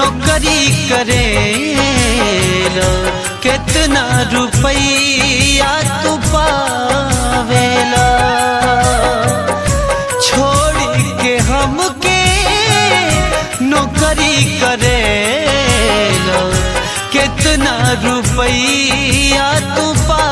नौकरी करेला कितना रुपया तू पावेला छोड़ के हमके नौकरी करेला कितना रुपया तू पा